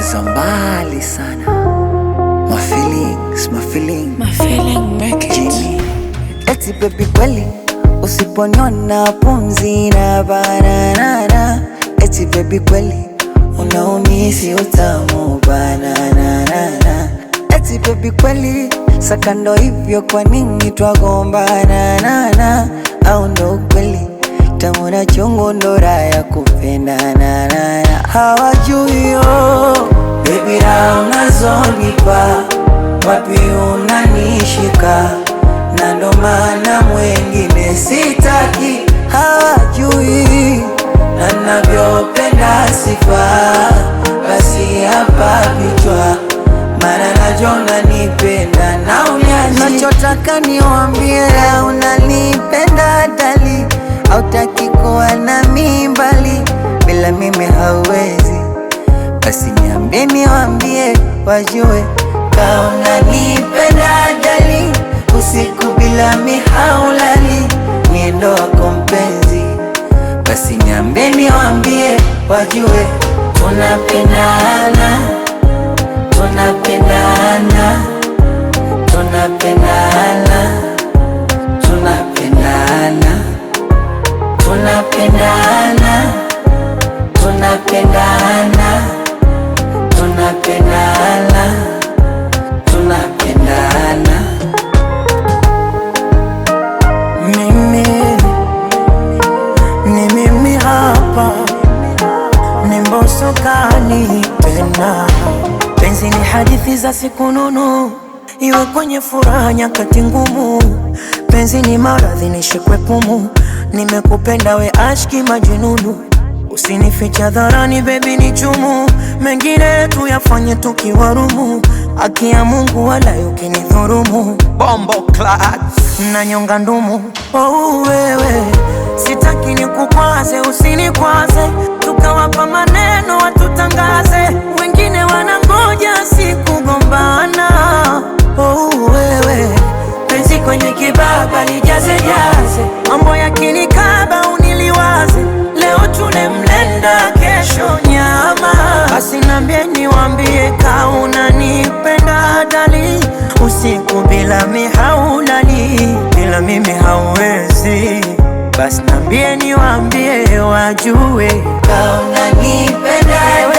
za mbali sana. My feelings, my feelings. My feeling make it. Jimmy. Eti baby kweli usiponiona pumzi na banana. Eti baby kweli unaumisi utamu banana. Eti baby kweli sakando hivyo kwa nini twagombana nana? Au ndo ukweli tamu na chungu ndo raha ya kupendana nana. Hawajui yo baby raha unazonipa wapi unanishika na ndo maana mwengine sitaki, hawajui na navyopenda sifa, basi hapa vichwa, maana najua unanipenda na unyaji, nachotaka niwambie unanipenda dali, hautaki kuwa nami mbali, bila mimi hauwezi basi niambie niwambie wajue kama unanipenda dali, usiku bila mihaulali, niendo wako mpenzi. Basi niambie niwambie wajue tunapendana, tunapendana, tunapendana, tunapendana, tunapendana, tunapendana, tunapendana, tunapendana. Mimi ni mimi hapa, ni Mbosso kani tena. Penzi ni hadithi za siku nunu, iwe kwenye furaha nyakati ngumu. Penzi ni maradhi nishikwe pumu, nimekupenda we ashki majununu. Usinificha dharani baby ni chumu, mengine tuyafanye tukiwarumu. Haki ya Mungu wala ukinidhurumu, bombo clat na nyonga ndumu. Oh, wewe sitaki nikukwaze, usinikwaze, tukawapa maneno watutangaze, wengine wanangoja sikugombana. Oh, wewe penzi kwenye kibaba lijaze jaze, mambo yakinikaba uniliwaze, leo tule mlenda, kesho nyama. Basi nambie niwambie, ka unanipenda dali, usiku bila mihaulali, bila mimi hauwezi. Basi nambie niwambie, wajue Kama unanipenda